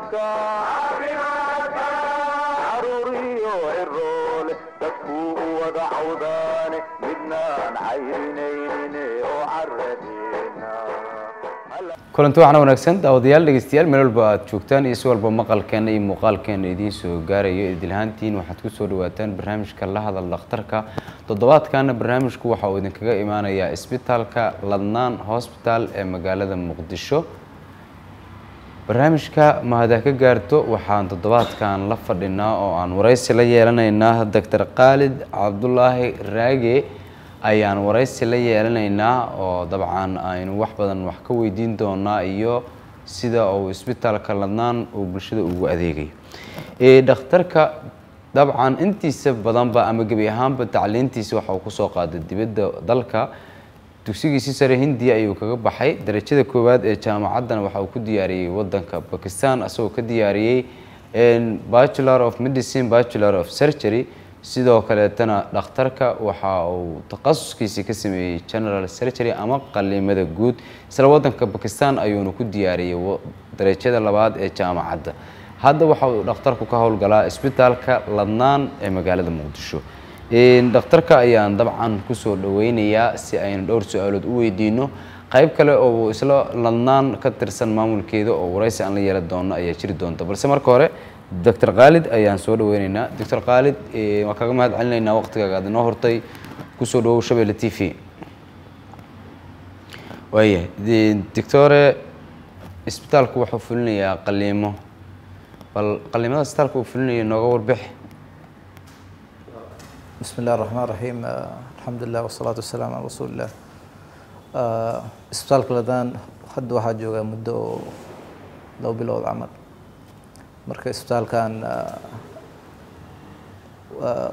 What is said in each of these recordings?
caafimaadka caruuriyo ciroole dadkuu u wada cawdaane midnaan cayrinaynin oo caradeena kulanti waxaana wanaagsan daawadayaal dhegeystayaal meel walba aad joogtaan iyo si walba maqalkeena iyo muuqaalkeena idiin soo gaarayo idilhaantiin waxaad ku soo dhawaataan barnaamijka la hadal dhakhtarka toddobaadkana barnaamijku waxa uu idinkaga imaanayaa isbitaalka ladnaan hosbital ee magaalada muqdisho barnaamijka mahada ka gaarto waxaan toddobaadkan la fadhinaa oo aan waraysi la yeelanaynaa doctor khaalid cabdulaahi raage ayaan waraysi la yeelanaynaa oo dabcan aynu wax badan wax ka weydiin doonaa iyo sida uu isbitaalka ladnaan uu bulshada ugu adeegayo dhakhtarka dabcan intiisa badanba ama gebi ahaanba tacliintiisa waxa uu kusoo qaaday dibadda dalka dugsigiisii sare hindiya ayuu kaga baxay darajada koowaad ee jaamacaddana waxa uu ku diyaariyey wadanka bakistan asagoo ka diyaariyey bachelor of medicine bachelor of surgery sidoo kaleetana dhakhtarka waxa uu takhasuskiisii ka sameeyey general surgery ama qaliimada guud isla wadanka bakistan ayuuna ku diyaariyey darajada labaad ee jaamacadda hadda waxa uu dhakhtarku ka howlgalaa isbitaalka ladnaan ee magaalada muqdisho dhakhtarka ayaan dabcan kusoo dhaweynayaa si aynu dhowr su-aalood u weydiino qayb kale oo isla ladnaan ka tirsan maamulkeeda oo waraysi aan la yeelan doono ayaa jiri doonta balse marka hore doctor khaalid ayaan soo dhaweyneynaa doctor khaalid waan kaga mahad celinaynaa waqtigaaga aad inoo hortay kusoo dhawow shabeelle t v waaya doctore isbitaalku wuxuu fulinayaa qaliimo bal qaliimada isbitaalka uu fulinayo nooga warbixi بسم الله الرحمن الرحيم آه، الحمد لله والصلاة والسلام على رسول الله آه، isbitaalka ladaan hadda waxaa joogaa muddo oo labo bilood camal marka isbitaalkan ah, waa-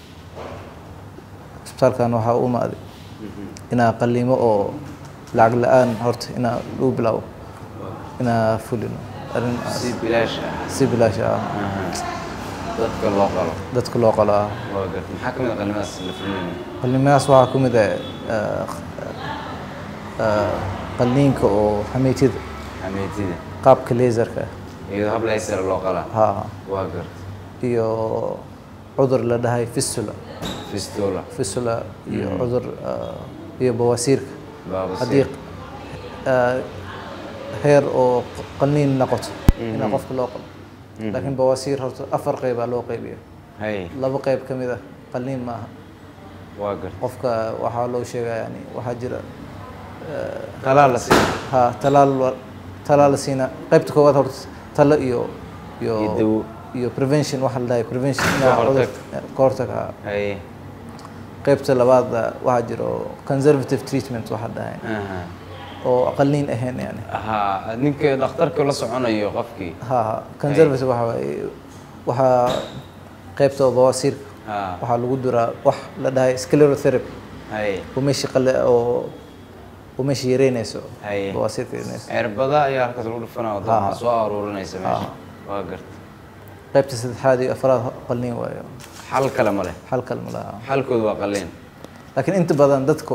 isbitaalkan waxaa u imaaday inaa qaliimo oo lacag la-aan horta inaa lagu bilaabo inaa fulino arrin si bilaash ah si bilaash ah dadka loo qalo dadka loo qalo ah waa garta maxaa ka mid a qaliimadaas la fulinayo qalliimadaas waxaa ku mid ah ah, ah, qalliinka oo xameytida xameetida qaabka laserka iyadoo hab laysar loo qalaa ha waa garta iyo cudur la dhahay fistula fistula fistula iyo cudur ah, iyo bawasiirka baabasiir. haddii ah, heer oo qalliin noqoto inaa qofka loo qalo laakiin bawasiir horta afar qeybaa loo qeybiya hay laba qeyb ka mid ah qalliin ma aha waa garta qofka waxaa loo sheegaa yani waxaa jira talaa la siiyo ha talaal wa- talaal la siina qaybta koowaad horta talo iyo iyo Iyo dawo. iyo prevention waxa la dhahay prevention Ka inaa hortag. cudur- ka hortag ha hay qaybta labaad ah, waxaa jiro conservative treatment waxa la dhahay aha oo qalliin ahayn yani ha ninka dhakhtarka la soconayo qofkii ha ha conservative waxa waaye waxaa qaybta oo bawasiirka ha waxaa lagu duraa wax la dhahay sclerotherapy hay oo meesha qale oo oo meesha yareynayso Haye. bawasiirka yareynayso cirbada ayaa halkaas lagu dhufanaa oo dabcan soo aruurinaysa meesha waa garta qaybta saddexaad iyo afraad qalliin waayo xal kale ma leh xal kale ma laha xalkoodu waa qaliin laakiin inta badan dadku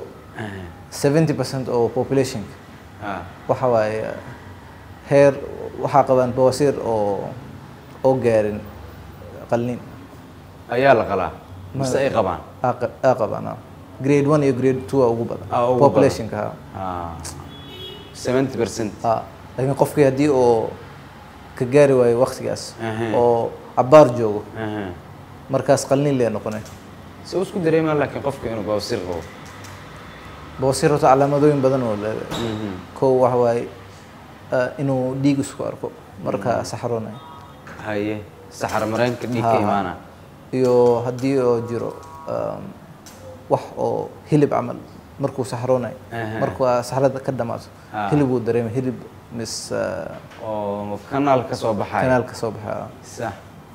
70% oo populationka ha waxa waaye heer waxaa qabaan bawasiir oo oo gaarin qalliin ayaa la qalaa mise ay qabaan aa qa- aa qabaan ah. grade one iyo grade two aa ugu badan Aa ugu populationka ha ha seventy percent ha laakiin qofkii haddii oo ka gaari waayo waktigaas Aha. oo cabaar joogo markaas qalliin lee noqonay se u isku dareemaa laakiin qofka inuu bawsir qabo bawasiir horta calaamadooyin badan oo leedahay kow waxa waaye ah, inuu dhiig isku arko marka saxroonay haye saxar mareenka dhiig ka Ha, ha. imaana iyo haddii oo jiro um, wax oo hilib camal markuu saxroonay Aha. markuu aa saxrada ka dhamaato Ah. hilib uu dareemay hilib mis ah, oo kanaal ka soo baxaya kanaal ka soo baxaa sax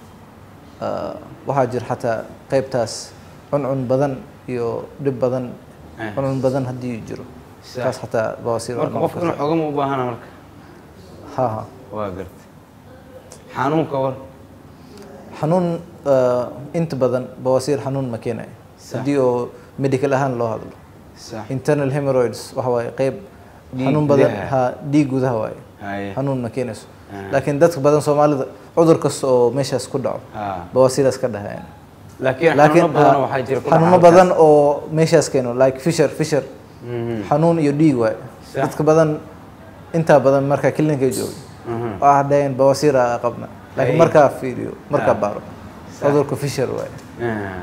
Ah, waxaa jira xataa qaybtaas cuncun badan iyo dhib badan Ah. cuncun badan haddii jiro Sax. kaas xataa bawasiir waa marka noqon qofka inuu kartaa. xogama u baahana marka ha ha waa gartay xanuunka war xanuun ah, inta badan bawasiir xanuun ma keenayo Sax. haddii oo medical ahaan loo hadlo sax internal hemorrhoids waxa waaye qayb Dhiig xanuun badan gudaha. ha dhiig gudaha waaye Haye. xanuun ma keenayso Ah. laakiin dadka badan soomaalida cudur kasta oo meeshaas ku dhaco Ah. bawasiiraas ka dhahayaan laakiin laakiin xanuuno badan ah, waxaa jira ku xanuuno dhaca badan oo meeshaas keeno like fisher fisher Mhm. xanuun iyo dhiig waaye Sax. dadka badan intaa badan markaa klinika jooga Mhm. waa dhaheen bawasiira qabna laakiin Haye. markaa fiiriyo markaa Ah. baaro Sax. cudurka fisher waaye Ah.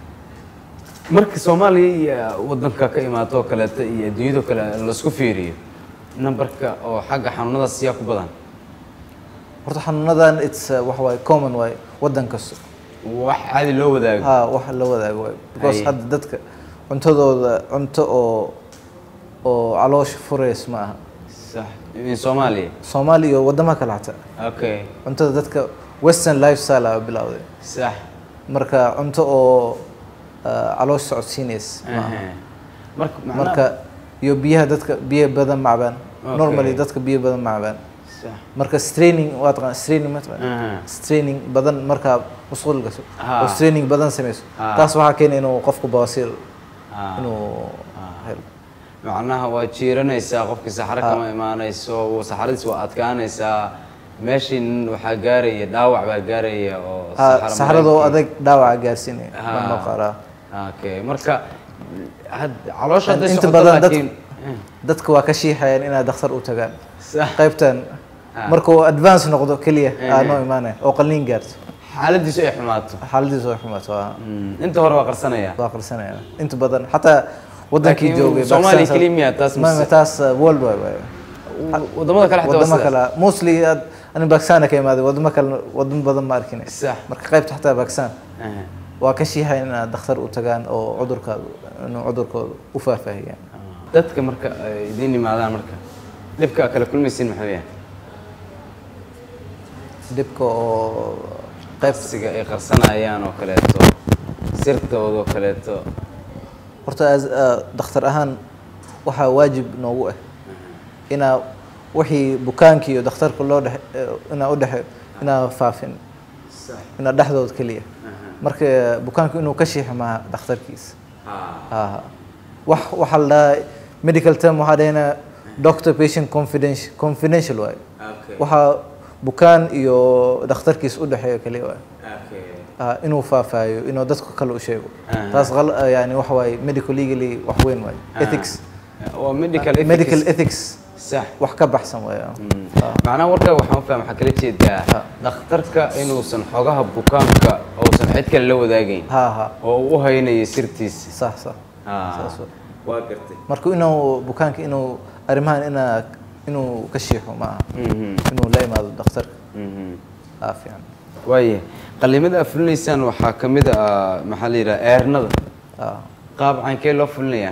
marka soomaaliya iyo wadanka ka imaato oo kaleeto iyo adduunyado kale laisku fiiriyo nambarka oo xagga xanuunadaas yaa ku badan horta xanuunadan its uh, waxa waaye common waaye wadan kasta wax caadi loo wadaago ha wax la wadaago waaye because Haye. hadda dadka cuntadooda cunto oo oo caloosha furays ma aha sax in soomaaliya soomaaliya iyo wadamaha kale xataa okay cuntada dadka western lifestyle aa bilowday sax marka cunto oo uh, caloosha socodsiinays ma aha Aha. marka macnaha- marka iyo biyaha dadka biyo badan ma cabaan Okay. normally dadka biyo badan ma cabaan sax marka straining waa taqaan straining ma taqaan Aha. straining badan markaa musqul gaso Ha. oo straining badan samayso Ha. taas waxaa keena inuu qofku bawasiir Ah. inuu helo macnaha waa jiiranaysaa qofkii saxaro kama imaanayso wuu- saxaradiis waa adkaanaysaa meeshin waxaa gaaraya dhaawac baa gaaraya oo Ha, saxaro saxradoo mareenkii. adag dhaawaca gaarsiinaya Ha. baa loo qaaraa okay marka had- caloosha hadday inta socoto badan dad laakiin dadka waa ka shiixayaan inay dhakhtar u tagaan sax qaybtan Ha. markuu advance noqdo keliya aa Eh. noo imaanaya oo qalliin gaarto xaaladiisu ay xumaato xaaladiisu way xumaato waa Mm, inta hore waa qarsanaya waa qarsanaya inta badan xataa wadankii Laakiin joogay Soomaaliya Pakistan- keliya miyaa taas Ma- mise? ma taas uh, world wide waaye wadamada kale xataa waa wadamo sidaas. kale mostly aad ani Pakistan ka imaaday wadamo kale wadamo badan ma arkin sax marka qaybta xataa Pakistan Aha. waa ka shiixay inaad dhakhtar u tagaan oo cudurkaada inuu cudurkooda u faahfaahiyaan dadka marka ay idiin yimaadaan marka dhibka aad kala kulmaysiin maxuu yahay dhibka oo qayb qabsiga ay qarsanayaan oo kaleeto sirtooda oo kaleeto horta as uh, dhakhtar ahaan waxaa waajib noogu ah inaa wixii bukaanka iyo dhakhtarka loo dhex inaa u dhexe inaa faafin inaa dhexdooda keliya marka bukaanku inuu ka shiixo maaha dhakhtarkiisa aha wax waxaa la dhahaa medical term waxaa dhahayna doctor patient confidential confidential waaye waxaa bukaan iyo dhakhtarkiisa u dhexeeyo keliya waaye Ah, inuu faafaayo inuu dadka kale u sheego Aha. taas qal yani waxa waaye medical legally wax weyn waaye ethics waa medical ethics. medical ethics sax wax ka baxsan waaye macnaha warka waxaan fahma waxaa kala jeedaa dhakhtarka inuusan xogaha bukaanka uusan cid kale la wadaagayn ha ha oo uu u haynayo sirtiisa sax sax Ah, saas waaye. waa gartay marka inuu bukaanka inuu arrimahan inaa inuu ka shiixo maaha Mhm, inuu la imaado dhakhtarka mhm. aa fiican waaya qalimada aad fulinaysaan waxaa ka mid ah maxaa la yidhaha eernada ah qaab caankee loo fulinayaa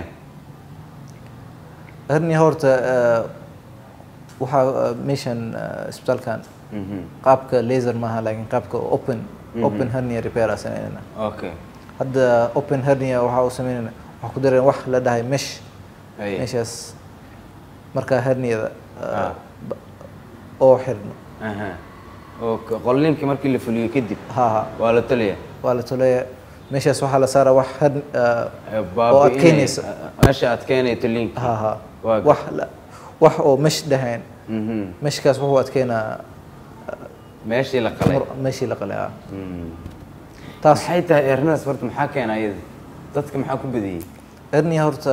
hernia horta eh, waxaa eh, meeshan eh, isbitaalkan Mhm, qaabka laser maaha laakiin qaabka open open hernia repair aa sameynayna okay hadda open hernia waxaa u sameynayna waxaa ku dareen wax la dhahay mesh Haye. meeshaas markaa herniada eh, Ah. ba- oo xirno Aha. oo k- qolliinka markii la fuliyo kadib ha ha waa la taliya waa la toleeya meeshaas waxaa la saaraa wax hern eh, Ee, oo baabi'inay- adkeynaysa meesha adkeynaya taliinka ha ha Waa wax la- wax oo mesh dhahayn Mhm. meshkaas wuxuu adkeynaa meeshii la qalay mur- meeshii la qalay ah Mm. taas maxay tahay eernadaas horta maxaa keena iyada dadka maxaa ku badiyey hernia horta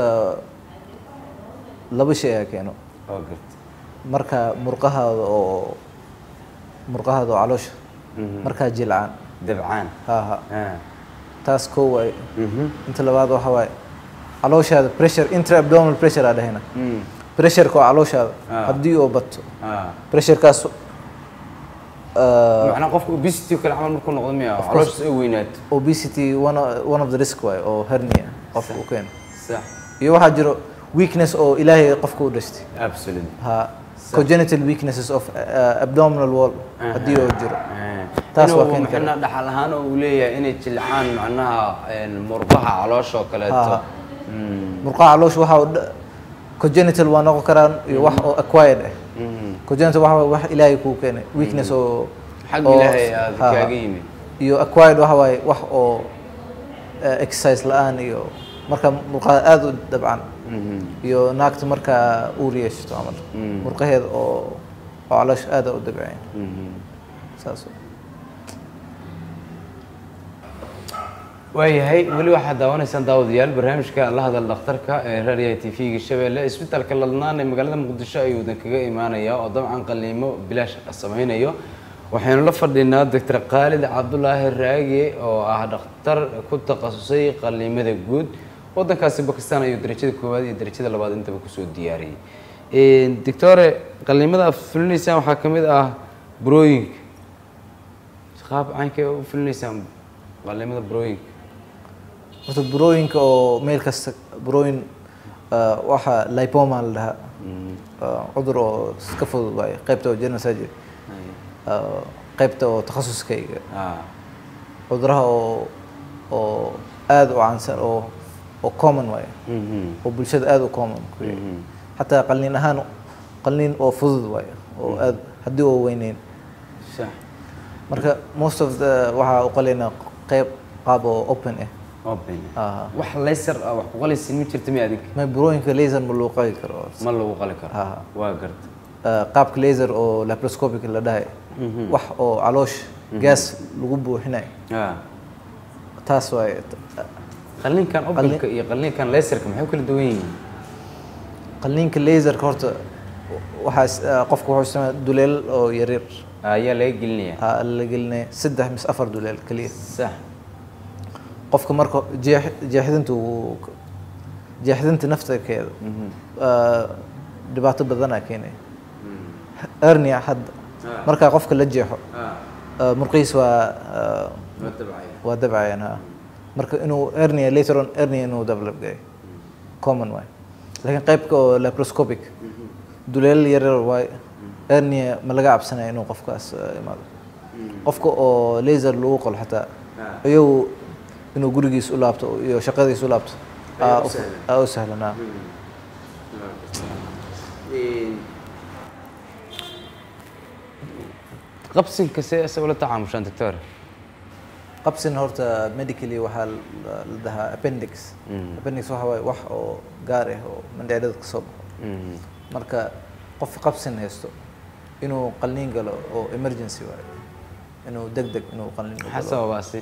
laba shay ayaa keeno waa garta marka murqahaada oo murqahaada oo caloosha Mhm. markaa jilcaan dabcaan ha ha Ah. taas koo waaye Mhm. inta labaad waxa waaye calooshaada pressure intra abdominal pressure aa dhahayna Mm. pressureka oo calooshaada Ah. haddii oo bato Ah. pressurekaas uh, macnaa qofka obesity oo kale camal markuu noqdo miya course. calooshiisa ay weynaato obesity one of, one of the risk waaye oo hernia qofka u keeno sax iyo waxaa jiro weakness oo ilaahay qofka u dhashtay absolutely ha congenital weaknesses of uh, abdominal wall haddii oo jiro taas Taas waa waa keeni karaa. macnaha dhaxal ahaan oo uu leeyahay inay jilcaan macnaha een, murqaha caloosha oo kaleeto Ha. Mm. murqaha caloosha waxa uu dha- congenital waa noqon karaan iyo wax oo acquired ah Mhm. congenital waxa waaye wax ilaahay kuu keenay weakness oo xag oo- ilaahay aad ha, ha. kaaga yimid iyo acquired waxa waaye wax oo eh, exercise la-aan iyo marka murqaha aada u dabcan iyo naagta markaa uur yeeshato camal murqaheeda oo oo caloosha aada u dabceen saas wey. waayahay weli waxaad daawanaysaan daawadayaal barnaamijka la hadal dhakhtarka ee raadiyaha t v-ga shabeelle isbitaalka ladnaan ee magaalada muqdisho ayuu idan kaga imaanayaa oo dabcan qaliimo bilaash samaynayo waxaynu la fadhinaa doctor khaalid cabdulaahi raage oo ah dhakhtar ku takhasusay qaliimada guud wadankaasi bakistan ayuu darajada koowaad iyo darajada labaad intaba kusoo diyaariyey doctore qaliimada aad fulinaysaan waxaa ka mid ah burooyinka qaab caynkay u fulinaysaan qaliimada burooyinka horta burooyinka oo meel kasta burooyin ah, waxaa lipoma la dhahaa Ah, cudur oo iska fudud waaye qaybta oo general surgery Ah, qaybta oo takhasuskayga ah cuduraha oo oo aada u caansan oo oo common waaye mhm oo bulshada aada u common ku yahay xataa qalniin ahaan qalniin oo fudud waaye oo aad haddii oo weyneyn sax marka most of the waxaa u qalaynaa qayb qaab oo open ah open Ah. wax laser ah wax ku qalaysin ma jirta mi adig ma burooyinka laser ma loo qali karo ma lagu qali karo Ah. waa garta Ah, qaabka laser oo laparoscopic la dhahay wax oo caloosh gaas lagu buuxinayo ah taas waaye qalliinkan openka iyo qalliinkan laserka maxay u kala duwan yihiin qalniinka laserka horta waxaa is- ah, qofka wuxuu isticmaala duleel oo yaryar ayaa laga gelinaya ah, la gelinaya saddex mise afar duleel keliya sax qofka marka jeex jeexdinta uu jeexdinta naftarkeeda ah, dhibaato badanaa keenaya hernia hadda markaa qofka la jeexo ah, murqihiis waa ah, waa dabcayaan ha marka inuu hernia later on hernia inuu develop gayo common waay laakiin qaybka oo laparoscopic duleel yaryar waay hernia ma laga cabsanaya inuu qofkaas ah, imaado qofka oo laser lagu qolo xataa iyagu inuu gurigiis u laabto iyo shaqadiis u laabto aa u- aa u sahlan ah. qabsinka see isaga la tacaamushaan doctor qabsina horta medically waxaa la la dhahaa appendix appendix waxa waaye wax oo gaar ah oo mandhicirada ka soo baxo marka qof qabsin haysto inuu qalliin galo oo emergency waaye inuu deg deg inuu qalliin u maxaa galo sababaasi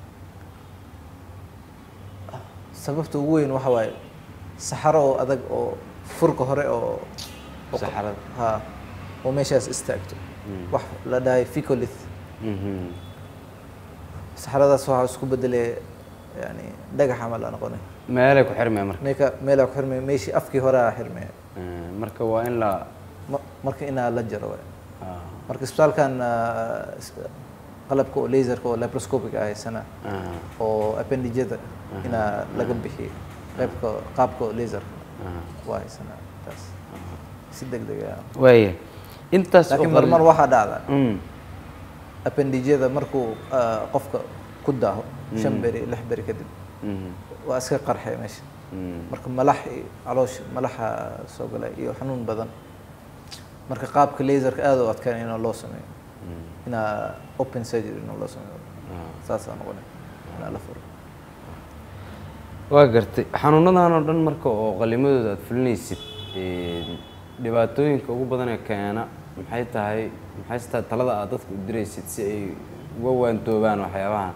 sababta ugu weyn waxa waaye saxaro oo adag oo furka hore oo oo- Saxarada. ha oo meeshaas istaagto wax la dhahay ficolith Mhm. saxaradaas waxaa isku bedelay yani dhagax camal aa noqonay meelay ku xirmaya marka meeka meelaa ku xirmaya meeshii afkii hore aa xirmaya Eh, marka waa in la Ma- marka inaa la jaro waay ah, marka isbitaalkan ah, is- qalabka oo laserka oo laparoscopic ah haysana ah, oo appendijada inaa laga bixiyo qaybka qaabka oo laserka ah. waa haysanaa taas si deg deg ah waaya intaas oo laakiin qalli- marmar waxaa dhacda Mm, appendijada markuu ah, qofka ku daaho shan beri lix beri kadib mhm, waa iska qarxay meesha mm. marka malax iyo caloosha malaxa soo galay iyo xanuun badan marka qaabka laserka aad u adkaan inaa loo sameeyo inaa open surgery inaa loo sameeyo saasaa noqonay inaa la furo waa gartay xanuunadan oo dhan marka oo qalimadooda aad fulinaysid een, dhibaatooyinka ugu badan ee keena maxay tahay maxay tahay talada aad dadka u diraysid si ay uga waantoobaan waxyaabahan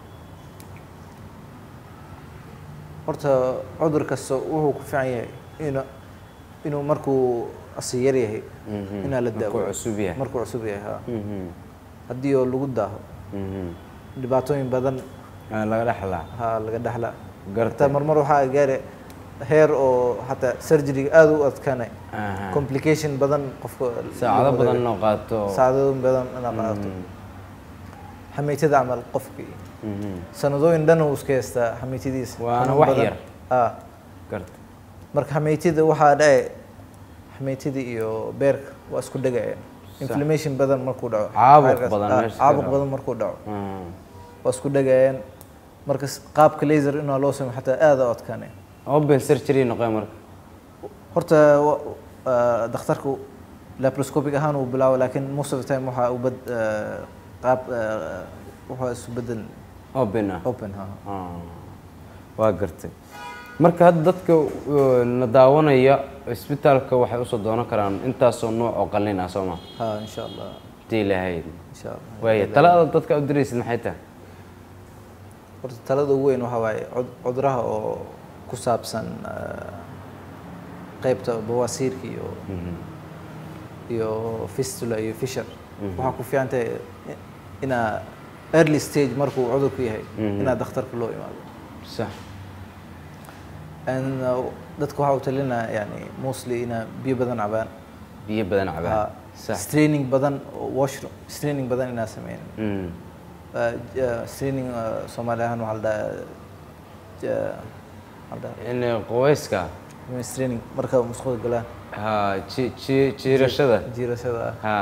horta cudur kasta wuxuu ku fiican yahay inu inuu markuu asi yar yahay Mhm. inaa la Markuu daawo cusub yahay. markuu cusub yahay ha Mhm, haddii oo lagu daaho mhm. dhibaatooyin badan Ah, laga dhexlaa ha laga dhaxla Gartay. hataa marmar waxaa gaari heer oo hataa surgeryga aada u adkaanay Aha. complication badan qofka saacado lagu badan wadayo. loo qaato saacadooyin badan inaa qaato xameytada camal qofkii Mhm, sanadooyin dhan uu iska haystaa xameytadiisa Waana xanuun wax badan. yar. ah gartay marka xameytida waxaa dhace xameytida iyo beerka waa isku dhegayaan inflammation badan markuu dhaco Caabuq Xayrkaas- badan ah, meesha ka caabuq dhaco. badan markuu dhaco Ah. waa isku dhegayaan marka s- qaabka laser inaa loo sameyo xataa aada u adkaanay open surgery noqon marka horta wa- ah, dhakhtarku laparoscopic ahaan uu bilaabo laakiin most of the time waxaa u bad ah, qaab ah, waxaa isu bedel open ah open ha Ah, waa gartay marka hadda dadka uh, na daawanaya isbitaalka waxay usoo doonan karaan intaasoo nooc oo qalliin ah soo ma ha insha allah hadii lahayd insha allah waaya talada dadka u diraysid maxay tahay horta talada ugu weyn waxaa waaye cud- cuduraha oo ku saabsan eh, qeybta bawasiirka iyo iyo fistula iyo fishar waxaa ku fiican tahay i- inaa early stage markuu cudurku yahay inaa dhakhtarka loo imaado sax And, uh, dadka waxaa u talinaa yani mostly inaa biyo badan cabaan biyo badan Ha, cabaan sax straining badan oo washroom straining badan inaa sameynin Mm. Uh, j- straining uh, soomaali ahaan waxaa la dhahaa j- waxaa la in qoweyska dhahaa straining marka musqada galaan ha ji- ji- jiirashada jiirashada ah ha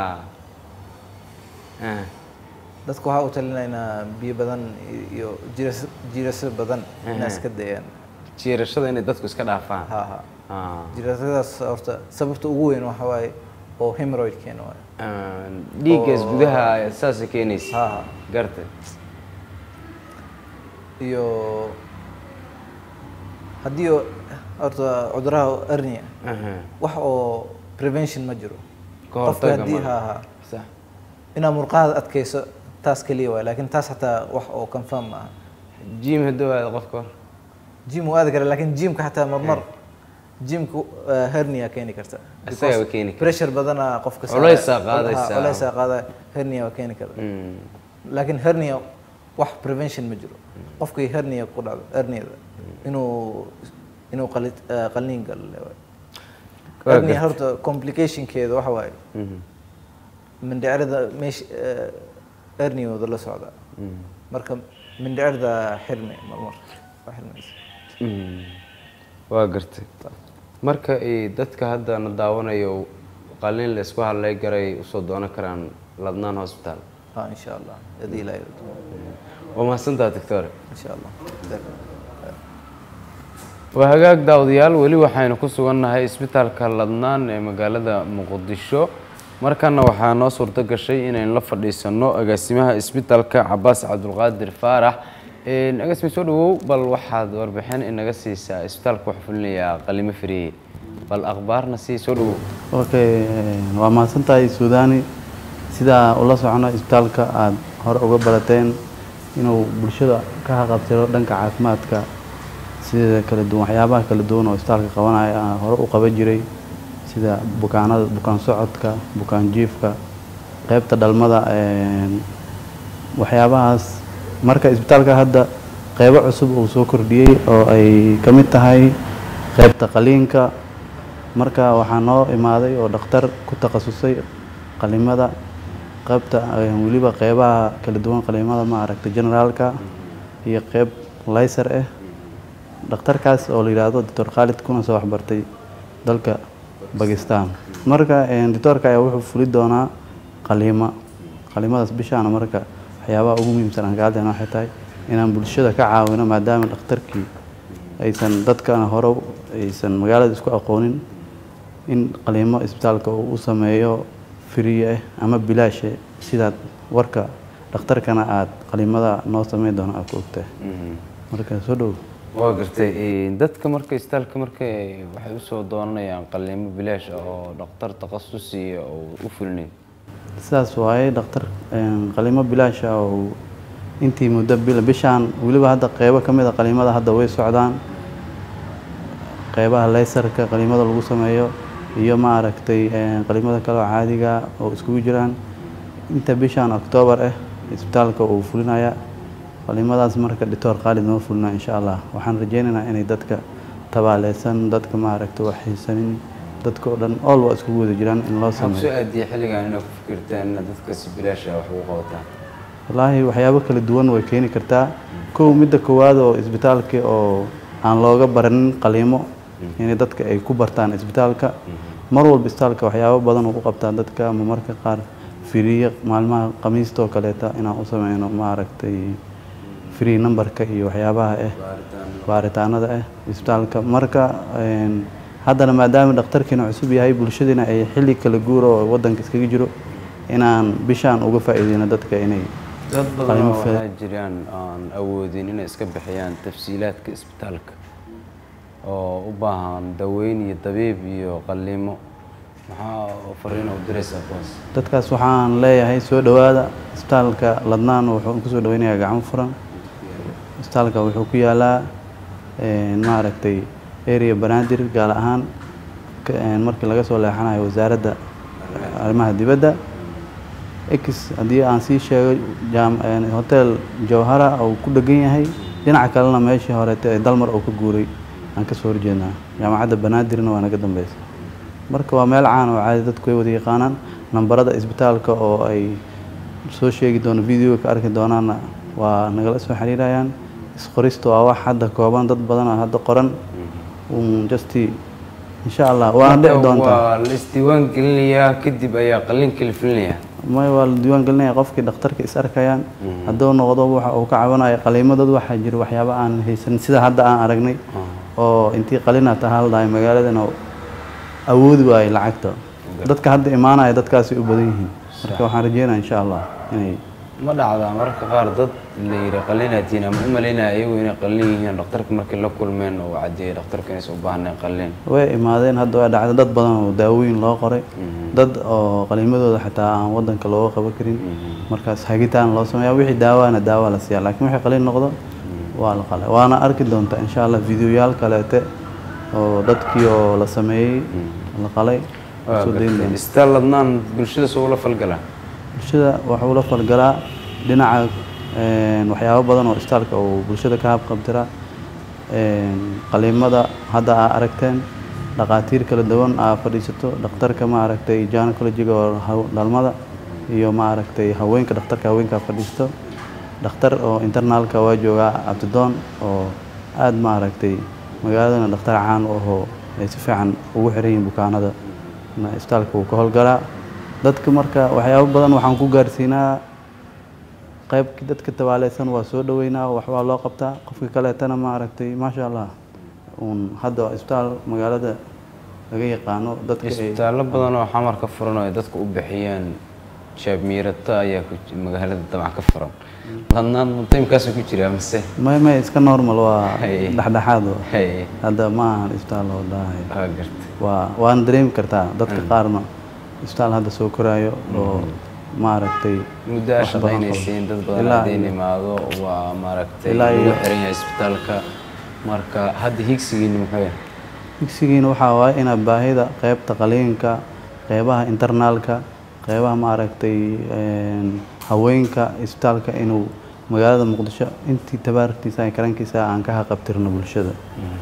Ah. dadka waxaa u talinaa inaa biyo badan i- iyo jiiras- jiirasho badan inaa iska dayaan jiirashada inay dadku iska dhaafaan ha ha Ah. jiirashadaas horta sababta ugu weyn waxa waaye oo hemorrhoid keena waaye Ah, dhiiggaas gudaha saasay keenaysa ha ha gartay iyo haddii oo- horta cuduraha hernia Aha. wax oo prevention ma jiro Ka qofka hortagga haddii ma- ha ha sax inaa murqahaada adkayso taas keliya waay laakiin taas xataa wax oo confirm ma aha jim hadduu aado qofka hor jim wuu aadi kara laakiin jimka xataa marmar jimka uh, hernia keeni karta Isagaa Because waa keeni kara. pressure badana qofka saara- Culaysaa ha, qaadaysaa. culaysaa qaada hernia waa keeni karta Mm. laakiin hernia wax prevention ma jiro qofkii hernia ku dhacdo herniada inuu inuu qali- eh, qalliin galo le waay. Waa hernia gartay. horta complicationkeeda waxa waaye Mhm. mindhicirada meesha herniooda la socda marka mindhicirda xirmi marmar waa xirmaysa Mm. waa gartay marka ay dadka hadda na daawanayo qalliin la isku hadlay garay usoo doonan karaan ladnaan hospital ha insha allah hadii ilaahay rado. waa mahadsantaha doctor insha allah waa hagaag daawadayaal weli waxaynu ku sugannahay isbitaalka ladnaan ee magaalada muqdisho markana waxaa noo suurto gashay inaynu la fadhiisano agaasimaha isbitaalka cabaas cabdulqaadir faarax agaasime soo dhawow bal waxaad warbixin inaga siisaa isbitaalka waxaa fulinayaa qalimo firiye bal akhbaarna sii soo dhawow okay waa mahadsantahay suudani sidaa ula socono isbitaalka aada hore uga barateen inuu bulshada ka haqabtiro dhanka caafimaadka sida kala duwan waxyaabaha kala duwan oo isbitaalka qabanaya aan hore u qaban jiray sida bukaanada bukaan socodka bukaan jiifka qeybta dhalmada een, waxyaabahaas marka isbitaalka hadda qeybo cusub uu soo kordhiyey oo ay ka mid tahay qeybta qaliinka marka waxaa noo imaaday oo dhakhtar ku takhasusay qalimada qeybta eh, weliba qeybaha kala duwan qalimada ma aragtay generaalka iyo qeyb layser ah dhakhtarkaas oo la yidhaahdo doctor khaalid kuna soo waxbartay dalka bakistan marka eh, doctorka ayaa wuxuu fuli doonaa qaliimo qalimadaas bishaana marka waxyaabaha ugu muhiimsan aan ka hadlayna waxay tahay inaan bulshada ka caawino maadaama dhakhtarkii aysan dadkana hore aysan magaalada isku aqoonin in qaliimo isbitaalka uu u sameeyo firiye ah ama bilaashe sidaad warka dhakhtarkana aada qalimada noo sameyn doono aad ku ogtahay marka soo dhow waa gartay dadka marka isbitaalka marka waxay usoo doonanayaan qalimo bilaash ah oo dhakhtar takhasusiya oo u fulinayo sidaas waaye dhakhtar een, qalimo bilaash ah oo intii muddo bil bishaan weliba hadda qeybo ka mid a qalimada hadda way socdaan qeybaha leysarka qalimada lagu sameeyo iyo ma aragtay een, qalimada kale oo caadiga oo iskugu jiraan inta bishaan oktoobar ah isbitaalka uu fulinaya qalimadaas marka doctor khaalid noo fulina insha allah waxaan rajeynaynaa inay dadka tabaaleysan dadka ma aragtay wax xiisanin dadka oo dhan all waa iskugu wada jiraan in loo waxaa sameeyo kusoo aadiyay xilligan inaad ku fikirtaan inaad dadka si bilaash ah wax ugu qabataan wallaahi waxyaabo kala duwan way keeni kartaa kow midda koowaad oo isbitaalka oo aan looga baranin qaliimo inay dadka ay ku bartaan isbitaalka mar walba isbitaalka waxyaabo badan uu u qabtaa dadka ama marka qaar firiye maalmaha khamiista oo kaleeta inaan u sameyno maaragtay free numberka iyo waxyaabaha ah baaritaanada ah isbitaalka marka een, haddana maadaama dhakhtarkiina cusub yahay bulshadiina ay xilli kala guuro oo wadanka iskaga jiro inaan bishaan uga faa'iideyno dadka inay dad badan qalimo oo fil- waxaa jiraan aan awoodin inay iska bixiyaan tafsiilaadka isbitaalka oo u baahan daweyn iyo dabiib iyo qalliimo maxaa fariin u diraysaa kuwaas dadkaas waxaan leeyahay soo dhowaada isbitaalka ladnaan wuxuu kusoo dhaweynayaa gacmo furan isbitaalka wuxuu ku yaalaa een, maaragtay area banaadir gaar ahaan ka- een, markii laga soo leexanayo wasaaradda arrimaha dibadda x haddii aan sii sheego jaam- een, hotel jawhara uu ku dhegan yahay dhinaca kalena meeshii horeete ee dalmar uu ka guuray aan ka soo horjeednaa jaamacadda banaadirna waa naga dambeysa marka waa meel caan oo caadi dadku ay wada yaqaanaan nambarada isbitaalka oo ay soo sheegi doono videoga ka arki doonaanna waa nagala soo xiriirayaan isqoristu waa wax hadda kooban dad badan oo hadda qoran un justi insha allah waana dhici doontaa waa la isdiiwaan gelinayaa kadib ayaa qalliinka la filinayaa may waa la diiwaan gelinaya qofkii dhakhtarka is arkayaan hadduu noqdo waxa uu ka cabanayo qaliimadooda waxaa jira waxyaabo aan haysan sida hadda aan aragnay oo intii qalina tahaa la dhahay magaaladana awoodi waayo lacagta dadka hadda imaanaya dadkaasi u badan yihiin marka waxaan rajeynaya insha allah inay ma dhacdaa mararka qaar dad la yidhi qalliinaatiin ama u malaynaya iyagu inay qalliin yihiin dhakhtarka markay la kulmeen oo caddeeyay dhakhtarka inaysan u baahnayn qalliin way imaadeen hadda waa dhacday dad badan oo daawooyin loo qoray dad oo qaliimadooda xataa aan wadanka looga qaban karin markaas hagitaan loo sameeya wixii daawaana daawa la siiya laakiin wixii qaliin noqdo waa la qalay waana arki doontaa insha allah videoyaal kaleete oo dadkii oo la sameeyey la qalay Waa soo dayn gartay. doona isbitaal ladnaan bulshada soo ula falgalaa bulshada waxuu la falgalaa dhinaca een, waxyaabo badan oo isbitaalka uu bulshada ka habqabtira een, qaliimada hadda aa aragteen dhaqaatiir kala duwan aa fadhiisato dhakhtarka ma aragtay gynecologiga oo haw- dhalmada iyo ma aragtay haweenka dhakhtarka haweenka fadhiisto dhakhtar oo internaalka waa joogaa abdidoon oo aad ma aragtay magaaladana dhakhtar caan u ahoo ay si fiican ugu xiran yihiin bukaanada na isbitaalka wuu ka howlgalaa dadka marka waxyaabo badan waxaan ku gaarsiinaa qaybkii dadka tabaaleysan waa soo dhaweynaa wax waa loo qabtaa qofka kaleetana ma aragtay maasha allah uun hadda waa isbitaal magaalada laga yaqaano dadka ay isbitaallo badan oo xamar ka furan oo ay dadku u bixiyeen shaab miirata ayaa ku ji- magaalada dabcan ka furan ladnaan mutaymkaasuu ku jiraa mise may may iska normal waa Hay. dhexdhexaad waa. Hay. hadda ma ahan isbitaal oo daahay waa gartay waa waana dareemi kartaa dadka qaarna isbitaal hadda soo koraayo oo maaragtay muddo aa wax badan qabo. shaqaynaysiin dad badan Ilaa haddayn iyo- imaado waa maaragtay Ilaa lagu iyo- xiran yahay isbitaalka marka hadda higsigiini muxuu yahay digsigiina waxaa waaye inaad baahida qeybta qaliinka qeybaha internaalka qeybaha maaragtay een, haweenka isbitaalka inuu magaalada muqdisho intii tabaarkiisa iyo karankiisa aan ka haqabtirno bulshada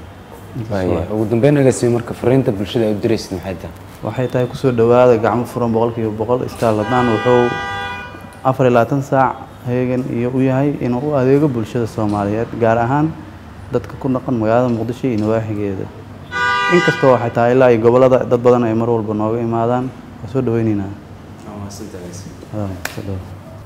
Waaya. ugu dambeyn agaasime marka fariinta bulshada ay u diraysid maxay tahay waxay tahay kusoo dhowaada gacmo furan boqolkiiba boqol isbitaal ladnaan wuxuu afar iyo labaatan saac heegan iyo u yahay inuu u adeego bulshada soomaaliyeed gaar ahaan dadka ku dhaqan magaalada muqdisho iyo nawaaxigeeda inkastoo waxay tahay ilaa iyo gobollada dad badan ay mar walba nooga imaadaan waa soo dhaweyneynaa Haa, soo dhawaad.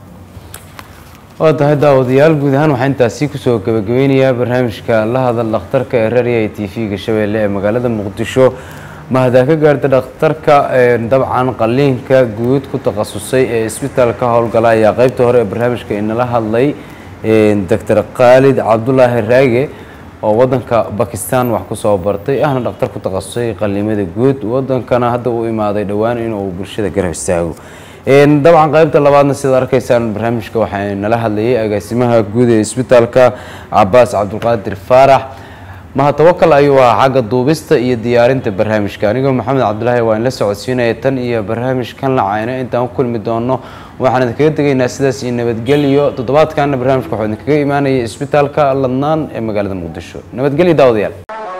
waa tahay daawadayaal guud ahaan waxaa intaasi kusoo gabagabeynayaa barnaamijka la hadal dhakhtarka ee raadiyaha t v-ga shabeelle ee magaalada muqdisho mahaddaa ka gaarta dhakhtarka ee dabcan qaliinka guud ku takhasusay ee isbitaalka howlgala ayaa qeybta hore ee barnaamijka inala hadlay doctor khaalid cabdulaahi raage oo wadanka bakistan wax kusoo bartay ahna dhakhtar ku takhasusay qaliimada guud wadankana hadda u imaaday dhowaan inuu bulshada garab istaago Een, dabcan qaybta labaadna sidaad arkaysaan barnaamijka waxaa nala hadlayay agaasimaha guud ee isbitaalka cabaas cabdulqaadir faarax mahadtawakal ayuu ahaa xagga duubista iyo diyaarinta barnaamijka anigoo maxamed cabdulaahi waa in la socodsiinaya tan iyo barnaamijkan lacayna intaan ku kulmi doono waxaan idinkaga tegaynaa sidaas iyo nabadgelyo toddobaadkana barnaamijka waxuu idinkaga imaanaya isbitaalka ladnaan ee magaalada muqdisho nabadgelyo daawadayaal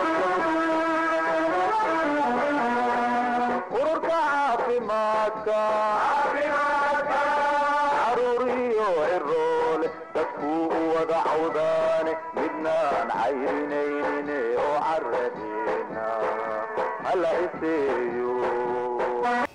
ururka caafimaadka caruuriyo ciroole dadkuu u wada cawdaane midnaan cayrinaynin oo caradeena hala iseeyo